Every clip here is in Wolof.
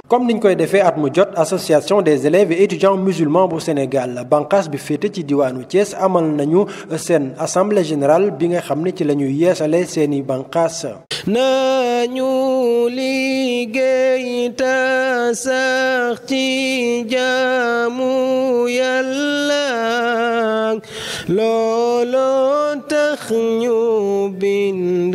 comme niñ koy defee at mu jot association des élèves et étudiants musulmans bu Sénégal banqaas bi féete ci diwaanu Thiès amal nañu seen assemblée générale bi nga xam ne ci la ñuy yeesale seeni banqaas nañu liggéey ta sax ci jaamu yàlla looloo tax ñu bind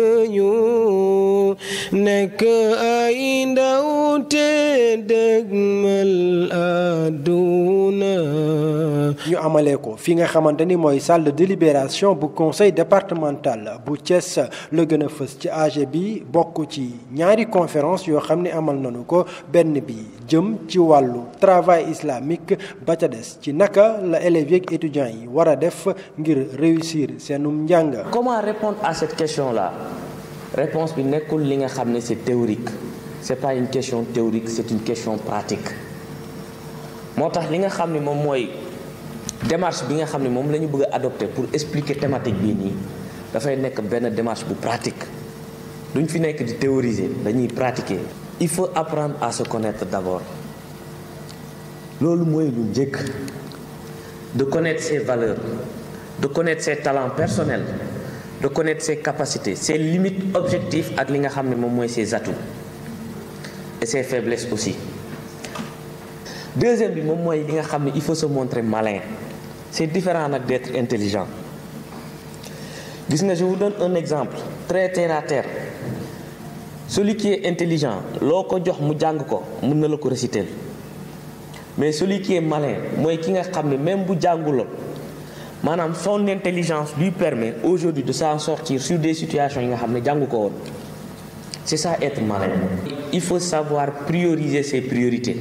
ñu nekk ay ndaw te dëgmal àdduna ñu amalee ko fi nga xamante ni mooy salle de délibération bu conseil départemental bu Thiès la gën a fës ci AG bi bokk ci ñaari conférence yoo xam ne amal nañu ko benn bi jëm ci wàllu travail islamique ba ca des ci naka la élèves yeeg étudiants yi war a def ngir réussir seenum njàng. comment répondre à cette question là réponse bi nekkul li nga xam ne c'est théorique c'est pas une question théorique c'est une question pratique moo tax li nga xam ne moom mooy démarche bi nga xam ne moom la ñu bëgg a adopter pour expliquer thématique bii nii dafay nekk benn démarche bu pratique duñ fi nekk di théoriser dañuy pratiquer. il faut apprendre à se connaître d'abord loolu mooy lu njëkk de connaître ses valeurs de connaître ses talents personnels de connaître ses capacités ses limites objectifs ak li nga xam ne moom mooy ses atouts et ses faiblesses aussi deuxième bi moom mooy li nga xam ne il faut se montrer malin c'est différent nag d'être intelligent gis nga je vous donne un exemple très terre à terre celui qui est intelligent loo ko jox mu jàng ko mën na la ko réciter mais celui qui est malin mooy ki nga xam ne même bu jànguloon maanaam son intelligence lui permet aujourd'hui de s'en sortir sur des situations yi nga xam ne jàngu ko woon c'est ça être malin il faut savoir prioriser ses priorités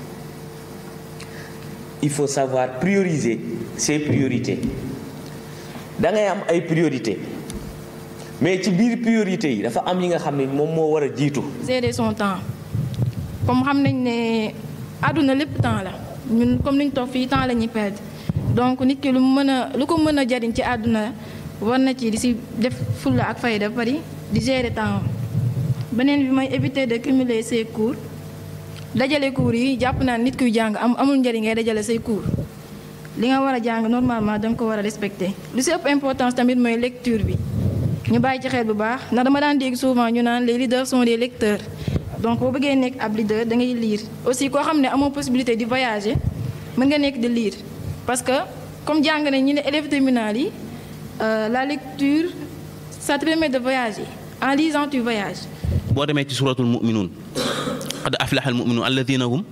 il faut savoir prioriser ses priorités da ngay am ay priorités mais ci biir priorités yi dafa am yi nga xam ne moom moo war a jiitu. gérer son temps comme xam nañ ne àdduna lépp temps la ñun comme niñ toog fii temps la ñuy perdre donc nit ki lu mu mën a lu ko mën a jariñ ci àdduna war na ci di si def fulla ak fayda bari di gérer temps beneen bi mooy éviter de cumuler ses cours dajale cours yi jàpp naa nit kuy jàng am amul njëriñ ngay dajale say cours li nga war a jàng normalement danga ko war a respecter lu si ëpp importance tamit mooy lecture bi ñu bàyyi ci xel bu baax ndax dama daan dégg souvent ñu naan les leaders sont des lecteurs donc boo bëggee nekk ab leader da ngay lire aussi koo xam ne amoo possibilité di voyager mën nga nekk di lire parce que comme jàng nañ ñu ne élèves terminales yi la lecture ça te permet de voyager en lisant tu voyages. boo demee ci suratul mu'minun qad aflaha al mu'minun alladhina hum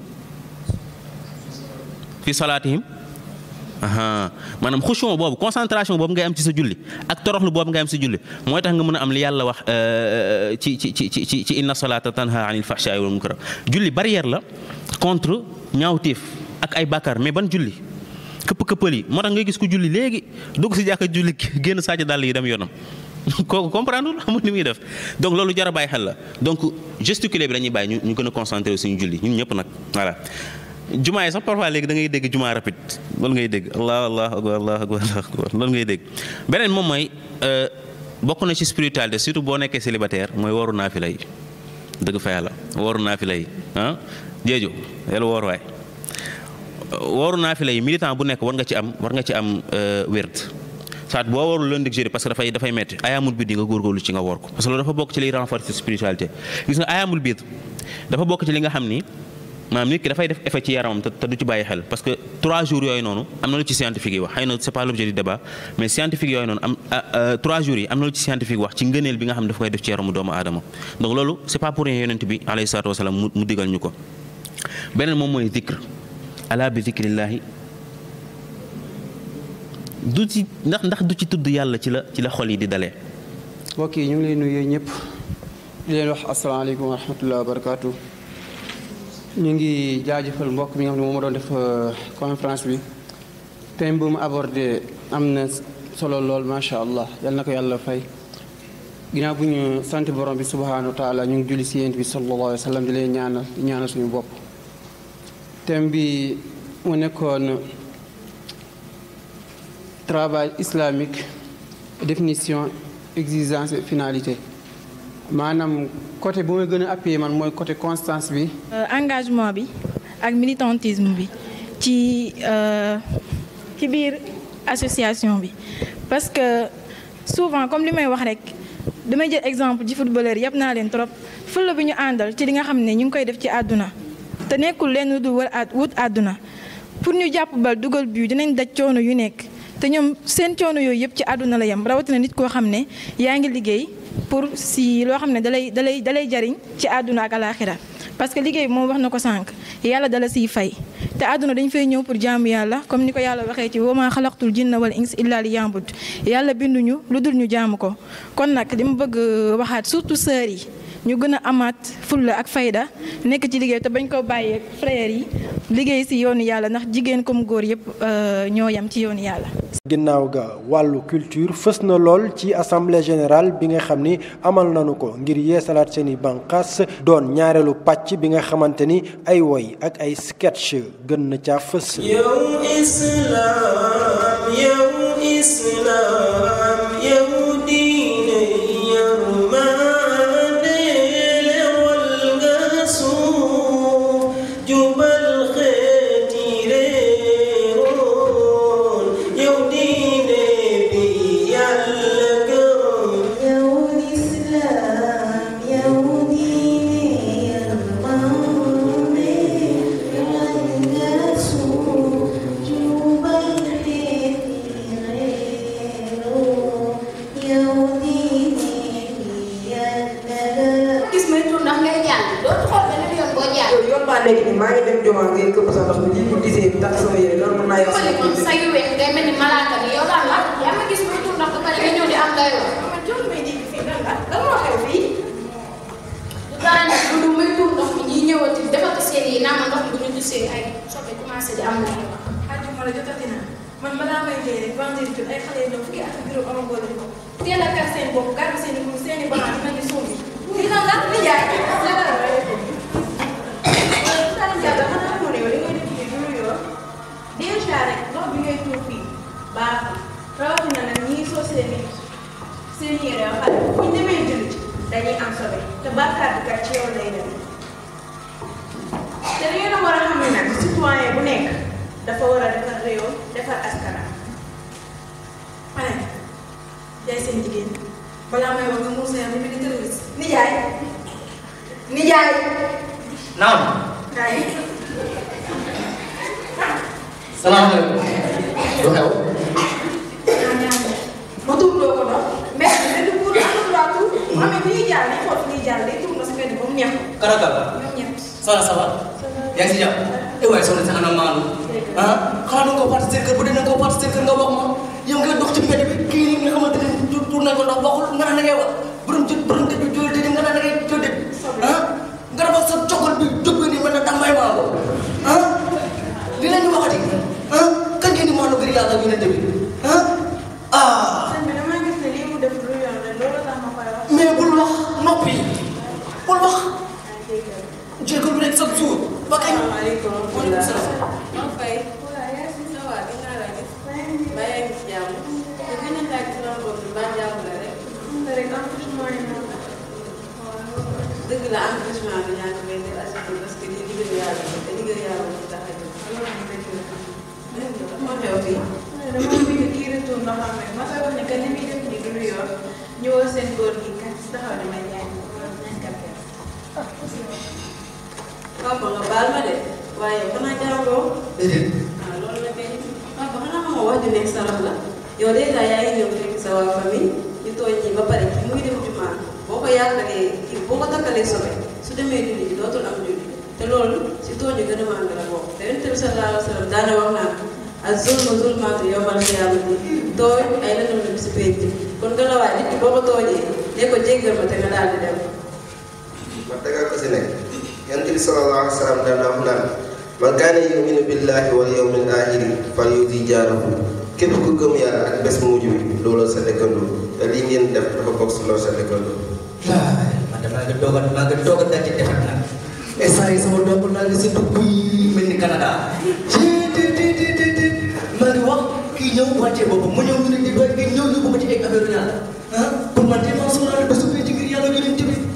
fi salatihim aha maanaam xushon boobu concentration boobu ngay am ci sa julli ak toroxlu boobu ngay am ci julli mooy tax nga mën a am li yàlla wax ci ci ci ci ci inna salata tanha anil fahsha'i wal munkar julli barrière la contre ñaawteef ak ay bàkkaar mais ban julli këpp këppal yi moo tax ngay gis ku julli léegi dugg ci jàkka julli génn sàcc dàll yi dem yoonam kooku comprendre xamul ni muy def donc loolu jar a bàyyi xel la donc gesticuler bi dañuy bàyyi ñu gën a concentrer suñu julli ñun ñëpp nag voilà. jumaa yi sax parfois léegi da ngay dégg jumaa rapide loolu ngay dégg allah allah akbar allah akbar loolu ngay dégg beneen moom mooy bokk na ci spiritualité surtout boo nekkee célibataire mooy waru naafila yi dëgg fa yàlla waru naafila yi ah jéejo yàlla woor waay waru naafila yi militant bu nekk war nga ci am war nga ci am wérd saat boo warul lundi ak jeudi parce que dafay dafay metti ayaamul biid yi nga góorgóorlu ci nga woor ko parce que loolu dafa bokk ci liy renforcer spiritualité gis nga ayaamul biid dafa bokk ci li nga xam ni maanaam nit ki dafay def effet ci yaramam te du ci bàyyi xel parce que trois jours yooyu noonu am na lu ci scientifique yi wax xëy na c'est pas l'objet du débat mais scientifique yooyu noonu am trois jours yi am na lu ci scientifique wax ci ngëneel bi nga xam ne dafa koy def ci yaramu doomu aadama donc loolu c'est pas pour rien yonent bi alayhi salaatu wasalaam mu mu digal ñu ko beneen moom mooy zikr ala bi zikrillahi du ci ndax ndax du ci tudd yàlla ci la ci la xol yi di dalee mbokk yi ñu ngi leen nuyu ñëpp di leen wax asalaamaaleykum wa rahmatulah wa barakaatu. ñu ngi jaajëfal mbokk mi nga xam ne moom moo doon def conférence bi thème bu mu abordé am na solo lool macha allah yal na ko yàlla fay ginnaaw bu ñu sant borom bi subhaanahu wa taala ñu ngi julli si yéent bi sallallahu alayhi wa sallam di leen ñaanal di ñaanal suñu bopp thème bi mu nekkoon travail islamique définition exigence et finalité maanaam côté bu may gën a appuyer man mooy côté constance bi engagement bi ak militantisme bi ci ci biir association bi parce que souvent comme li may wax rek damay jël exemple ci footballeur yëpp naa leen trop fulla bi ñu àndal ci li nga xam ne ñu ngi koy def ci àdduna te nekkul leen du war wut àdduna pour ñu jàpp bal dugal but dinañ daj coono yu nekk te ñoom seen coono yooyu yëpp ci àdduna la yem rawatina nit koo xam ne yaa ngi liggéey pour si loo xam ne dalay dalay dalay jariñ ci àdduna ak alaaxira parce que liggéey bi moom wax na ko sànq yàlla dala siy fay te àdduna dañ fay ñëw pour jaamu yàlla comme ni ko yàlla waxee ci wama xalaqtul jinna wal ins illa li yambud yàlla binduñu lu dul ñu jaamu ko kon nag li ma bëgg waxaat surtout sœurs yi ñu gën a amaat fulla ak fayda nekk ci liggéey te bañ ko bàyyee frères yi liggéey si yoonu yàlla ndax jigéen comme góor yëpp ñoo yam ci yoonu yàlla. ginnaaw ga wàllu culture fës na lool ci assemblée générale bi nga xam ni amal nañu ko ngir yeesalaat seeni bànqaas doon ñaareelu pàcc bi nga xamante ni ay woy ak ay sketch gën na caa fës. yow islam yow islam yow diine yërmande lewal nga suuf jubal xeeti réeroon yow diine bi yàlla gëm yow islam yow diine yërmande lewal nga suuf jubal xeeti réeroon yow diine bi yàlla gëm gis may tur ndax ngay jàng dootu xool beneen yoon boo jàng. yow yoon baa léegi nii maa ngi dem jumaa ngay këpp sa ndox mi lii bu disee bi tax sama yére loolu mën naa yàq xooli moom sa yu weex ngay mel ni malaaka ni yow lan la yaa ma gis may tur ndax ba pare nga ñëw di am dayoo. man tur may dégg fii lan la lan moo xew fii. du dara nag lu dul may tur ndox mi ñiy ñëwati defati seen yi naa ma ndox mi bu ñu gisee ay soppe commencé di am na ay wax. àjjuma la jotati na man balaa may dee rek vendredi jot ay xale yu ndaw fukki at ak juróom amagoo lañu ko teel a kar seen bopp gàddu seen i mbuus seen i banaan mel ni suuf yi. lii lan la li jaay déjà rek ndox bi ngay tuur fii baaxul rawatina nag ñii soo seen i seen yére yoo xam ne bu ñu demee jënd dañuy am sobe te bàkkaar bi kat ci yow lay dem te da ngeen a war a xam ne nag citoyen bu nekk dafa war a defar réewam defar askanam. ma ne jaay seen jigéen balaa may wax nga muur sa yaram ni terroriste nijaay nijaay naam kaay salaamaaleykum lu xew ma tuurloo ko ndox mais mais du pour amul laa tuur mu amee bu ñuy jaar nañ xool fu ñuy jaar day tuur na sa mbedd ba mu neex karakal ñoom ñett soxna ça va yaa ngi si jàmm eh waaye soxna si ana maanu ah xanaa da nga koo parti seen kër bu dee da nga koo parti seen kër nga wax ma yow ngay dox ci mbedd bi kii nii nga xamante ne tu tuur nañ ko ndox waxul nga naan da ngay wax borom jë borom dëj bi jóol dëj nga naan da ngay jóol dëj ah nga dafa sa cokol bi jóg nii mel na dambay maa ko ah li la ñu waxati ah kan ngeen di maanu ngir yàlla yonente bi ah ah sëñ bi damaa gis ne lii mu def lu yoon la loolu tax ma koy wax. mais bul wax noppi bul wax jégalu rek chaque jour ba kañ. Asalaamaaleykum. waaleykum salaam. maa fay. waaw yaa ngi si waaw dinaa la gis. ba yaa ngi si jàmm. te gën a laaj ci loolu boobu ba jàmm la rek. nga rek accouchement yi moom. dëgg la accouchement bi ñàkk ngay def assisté parce que lii liggéeyu yàlla la te liggéeyu yàlla moo tax a jóg. loolu moom dëgg la. dëgg la moo xew fii. dama bëgg kii retour ndox am rek ma koy wax ne que ni muy def nii du lu yor ñëwoo seen góor gi kat taxaw di may jaay nañ kapte. papa nga baal ma de waaye xanaa jàngoo. déedéet. ah loolu la kay papa xanaa xamoo wax ju nekk sarax la yow dèjà yaa ngi ñëw fekk sa waa famille ñu tooñ ñi ba pare kii mu ngi dem jumaa boo ko yaakaaree kii boo ko takkalee sobe su demee julli ji dootul am julli te loolu si tooñ yu gën a màgg la bokk te yonent bi sallallahu alayhi wa sallam daana wax naan ak zulmu zulmaatu yawmal qiyaamati tooñ ay lëndëm la si pénc kon nga la waay nit ki boo ko tooñee ne ko jéggal ma te nga daal di dem. ma tegal ko si nekk yonent bi sallallahu alayhi wa sallam daan naa wax naan man kaana yuminu billahi wal yawmil aaxiri fal yuzi jaarahu képp ku gëm yàlla ak bés mujj bi looloo sa dëkkandoo te lii ngeen def dafa bokk si loolu sa dëkkandoo. waaw man damaa nga doog a maa nga doog a daje defar nag instant yi sama doom naa ngi si dugg yi mel ni Canada. te te te te te maa ngi wax kii ñëw wàccee boppam mu ñëw ñu ne di doy nga ñëw ñu bëgg ci ay affaire yàlla ah pour man de maa sóoraale bésu bi ci ngir yàlla yonent bi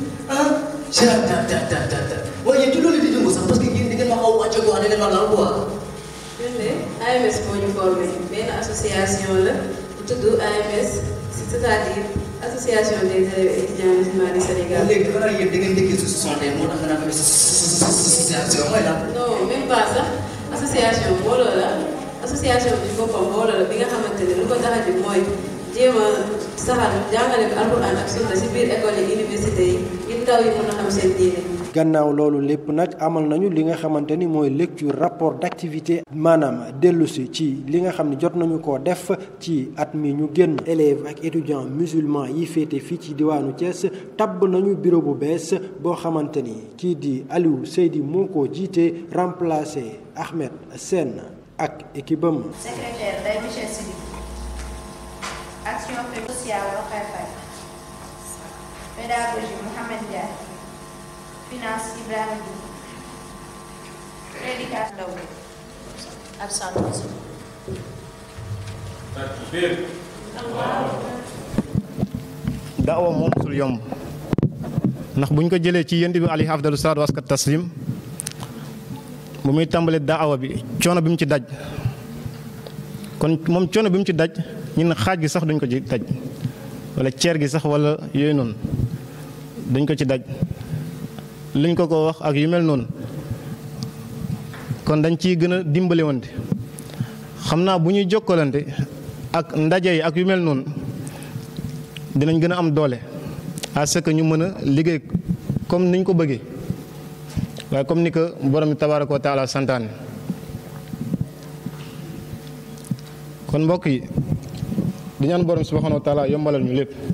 lan la quoi. ñun de AMS moo ñu formé benn association la bu tudd AMS c'est-à-dire association des élèves étudiants musulmans du Sénégal. léegi dafa naan yéen da ngeen njëkkee su soixante moo tax nga naan association mooy lan. non même pas sax association mbooloo la association bi ci boppam mbooloo la bi nga xamante ne lu ko tax a jóg mooy jéem a saxal jàngale bi alxuraan ak sunna si biir école yi université yi ngir ndaw yi mën a xam seen diine. gannaaw loolu lépp nag amal nañu li nga xamante ni mooy lecture rapport d'activité maanaam dellusi ci li nga xam ne jot nañu ko def ci at mi ñu génn élèves ak étudiants musulmans yi féete fii ci diwaanu Thiès tabb nañu bureau bu bees boo xamante ni kii di Aliou Seydi moo ko jiite remplacé Ahmed Sène ak équipe am. secrétaire day Michel Sidi action sociale Rokhaya Faye pédagogie Mohamed Ndiaye finance Ibrahima Diouf éducation Ndaw ak santé daawa moom musul yomb ndax bu ñu ko jëlee ci yonent bi alayhi afdalu salaatu waskat taslim bu muy tàmbalee daawa bi coono bi mu ci daj kon moom coono bi mu ci daj ñun xaaj gi sax duñ ko ci daj wala ceer gi sax wala yooyu noonu dañ ko ci daj liñ ko ko wax ak yu mel noonu kon dañ ciy gën a dimbali wante xam naa bu ñuy jokkalante ak ndaje yi ak yu mel noonu dinañ gën a am doole à ce que ñu mën a liggéey comme niñ ko bëggee waaye comme ni ko borom bi tabaaraka wa taala santaane kon mbokk yi di ñaan borom subhaanahu wa taala yombalal ñu lépp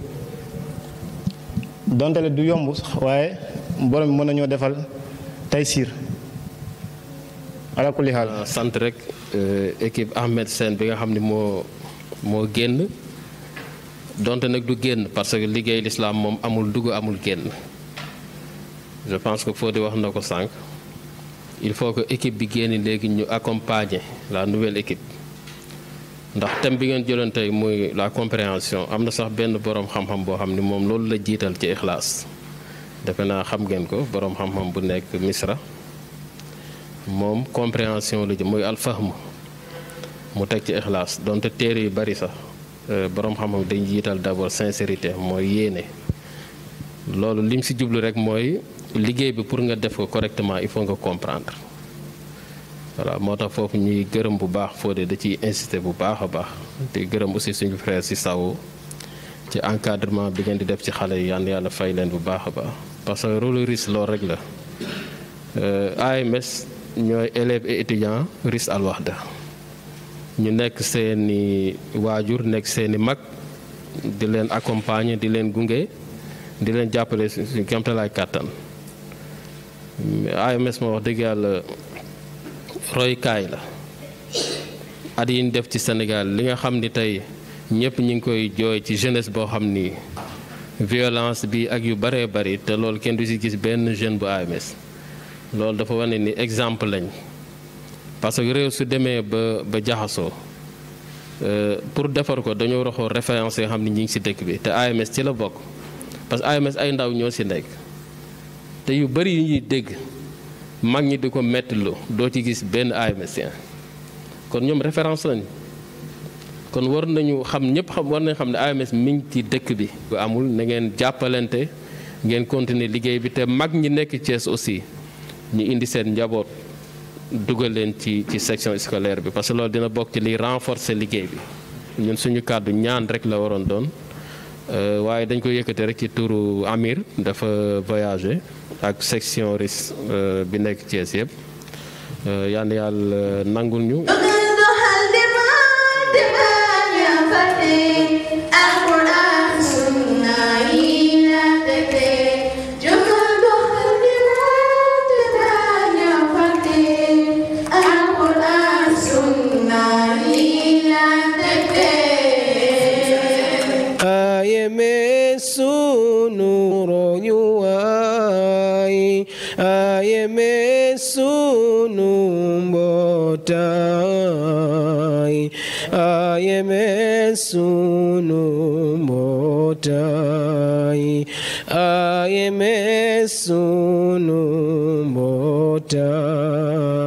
donte le du yomb sax waaye borom bi mën nañoo defal tey siir ala kulli haal sant rek équipe Ahmed Sène bi nga xam ne moo moo génn donte nag du génn parce que liggéey lislaam moom amul dugg amul génn je pense que Fodé wax na ko sànq il faut que équipe bi génn léegi ñu accompagner la nouvelle équipe ndax thème bi ngeen jëloon tey muy la compréhension am na sax benn boroom xam-xam boo xam ni moom loolu la jiital ci ixlaas defe naa xam ngeen ko boroom xam-xam bu nekk Misra moom compréhension la jëm muy alfahm mu teg ci ixlaas donte téere yu bari sax boroom xam-xam dañ jiital d'abord sincérité mooy yéene loolu lim si jublu rek mooy liggéey bi pour nga def ko correctement il faut nga comprendre voilà moo tax foofu ñuy gërëm bu baax Fodé da ciy insister bu baax a baax di gërëm aussi suñu frère si saw ci encadrement bi ngeen di def ci xale yi yàlla yàlla fay leen bu baax a baax parce que rôle RIS loolu rek la AMS ñooy élèves et étudiants RIS Al Wahda ñu nekk seeni waajur nekk seeni mag di leen accompagner di leen gunge di leen jàppale suñu kéemtalaay kàttan AMS moo wax dëgg yàlla roykaay la at yi ñu def ci Sénégal li nga xam ni tey ñëpp ñu ngi koy jooy ci jeunesse boo xam ni violence bi ak yu bëree bëri te loolu kenn du ci gis benn jeune bu AMS loolu dafa wane ni exemple lañ parce que réew su demee ba ba jaxasoo pour defar ko dañoo roxoo référence yoo xam ni ñi ngi ci dëkk bi te AMS ci la bokk parce que AMS ay ndaw ñoo ci nekk te yu bëri yu ñuy dégg mag ñi di ko mettilu doo ci gis benn AMSien kon ñoom référence lañ kon war nañu xam ñëpp xam war nañu xam ne AMS mi ngi ci dëkk bi. bu amul na ngeen jàppalante ngeen continuer liggéey bi te mag ñi nekk Thiès aussi ñu indi seen njaboot dugal leen ci ci section scolaire bi parce que loolu dina bokk ci liy renforcer liggéey bi ñun suñu kàddu ñaan rek la waroon doon. waaye dañ ko yëkkate rek ci turu Amir dafa voyager ak section RIS bi nekk Thiès yëpp yal na yàlla nangul ñu. sunu mbootaay AMS sunu mbootaay